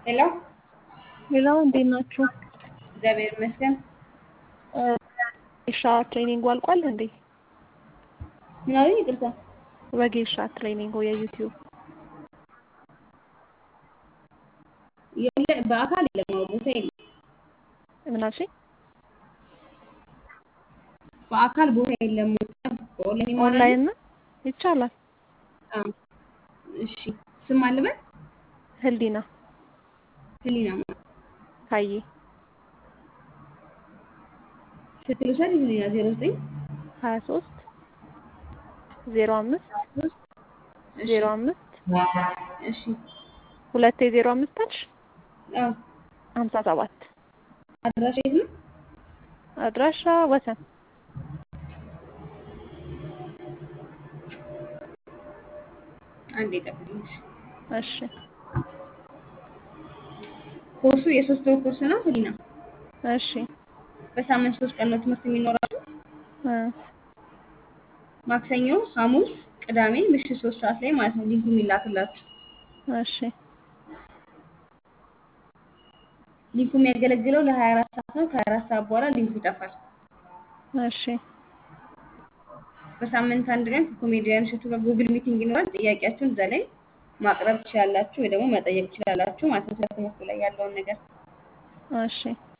ሄሎ ሌላው እንዴት ናችሁ? እግዚአብሔር ይመስገን። ወጌሻ ትሬኒንጉ አልቋል እንዴ? ምን አሉኝ? ይቅርታ ወጌሻ ትሬኒንጉ የዩቲዩብ የለ በአካል የለም፣ አዎ ቦታ የለም። ምን አልሽኝ? በአካል ቦታ የለም። በኦንላይን ይማራሉ? ኦንላይን ነው ይቻላል። አዎ። እሺ ስም አለበት? ህሊና ህሊና ማ ታዬ ስልክ ልውሰድ? ህሊና ዜሮ ዘጠኝ ሀያ ሶስት ዜሮ አምስት እሺ ዜሮ አምስት እሺ ሁለቴ ዜሮ አምስት አልሽ አዎ። ሀምሳ ሰባት አድራሻ የት ነው? አድራሻ ወሰን አንዴ ጠብቂኝ። እሺ። እሺ ኮርሱ የሶስት ወር ኮርስ ነው ህሊና። እሺ በሳምንት ሶስት ቀን ነው ትምህርት የሚኖራችሁ። እ ማክሰኞ፣ ሐሙስ፣ ቅዳሜ ምሽት ሶስት ሰዓት ላይ ማለት ነው ሊንኩ የሚላክላችሁ። እሺ ሊንኩ የሚያገለግለው ለ24 ሰዓት ነው። ከ24 ሰዓት በኋላ ሊንኩ ይጠፋል። እሺ በሳምንት አንድ ቀን ከኮሜዲያን እሸቱ ጋር ጉግል ሚቲንግ ይኖራል። ጥያቄያችሁን እዛ ላይ ማቅረብ ትችላላችሁ ወይ ደግሞ መጠየቅ ትችላላችሁ ማለት ነው። ስለ ትምህርቱ ላይ ያለውን ነገር እሺ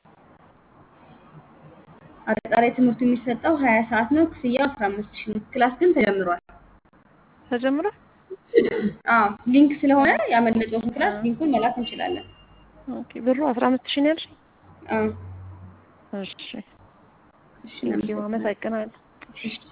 አጠቃላይ ትምህርቱ የሚሰጠው ሀያ ሰዓት ነው። ክፍያው አስራ አምስት ሺህ ነው። ክላስ ግን ተጀምሯል። ተጀምሯል። አዎ ሊንክ ስለሆነ ያመለጠውን ክላስ ሊንኩን መላክ እንችላለን። ኦኬ ብሩ አስራ አምስት ሺህ ነው ያልሽኝ? አዎ እሺ እሺ ቴንኪው አመሰግናለሁ። እሺ